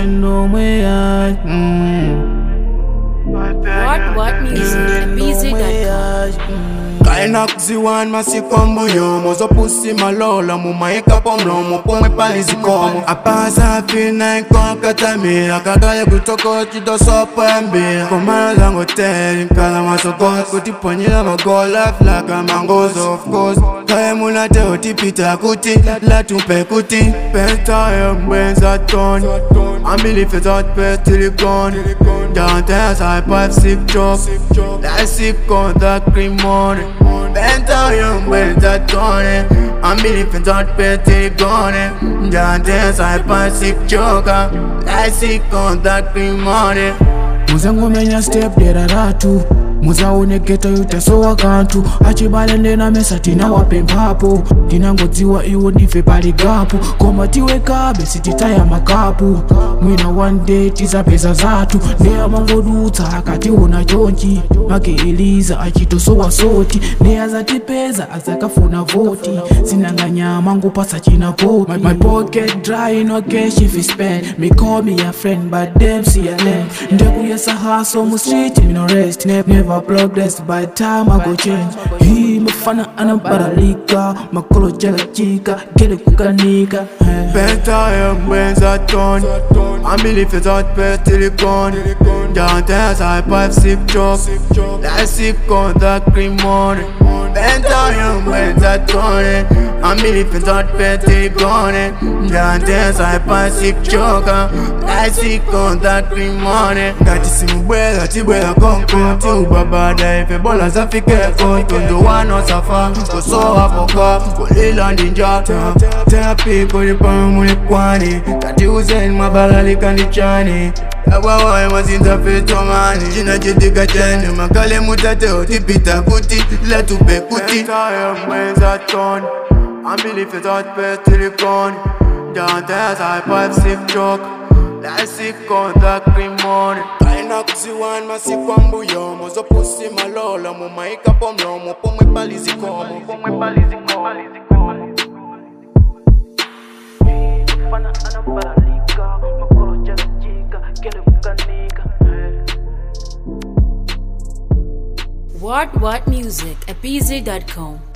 nomweya What What Music BZ.com. kaina kuziwani masikwambuyo mozopusi malola mumaika pomlomo pomwe pali zikomo apasafi naikokatamira kakaye kutoko cidosopembira komana zangoteli nkala masokos kutiponyela magola flaka mangozo of course kaye munate otipita kuti latupe kuti pentayo mbwenza toni ambilifezot petilikoni Downstairs I pipe sick joke That sick on the cream money Benta young when that tone I'm believing that petty gone Downstairs I pipe sick joke That sick on the cream money muzangomenya step dera ratu muzaoneketa yutesowa kantu achibale ndena mesa tinawapemphapo tinangodziwa iwo ndife pali gapu koma tiwekabe sititaya makapu mwina one day tizapeza zathu ndeya mangodutsa akationa chonchi make eliza achitosowa soti ndeya zatipeza azakafuna voti sinanganyama ngupasa chinapoti my, my pocket dry no cash if you spend me call me a friend but them see a lame ndekuyesa hustle mu street me no rest ne never progress by time I go change hii mafana anabaralika makolo jalachika gele kukanika eh. Benta young when that tone I'm believing that petty gone Downstairs I pipe sick joke That sick on the cream money Benta young when that tone I'm believing that petty gone Downstairs I pipe sick joke That sick on the cream money Ngati simubwela tibwela konko tiubabada ife bola zafikeko tondo wano safa kosowa poka kulila ndinjata teapi kulipamulipwani kati uzeni mwabalalika ndichani awawaye mazinza fetomani china chitika chene makale mutate otipita kuti latupe kuti mwenza toni ambilife zatpetilikoni Downstairs I pipe sick joke That sick on the cream money Kaina kuziwani masikwambuyo mozopusi malola mumaika pomlomo pomwe pali zikomo pomwe pali zikomo What What Music at BZ.com.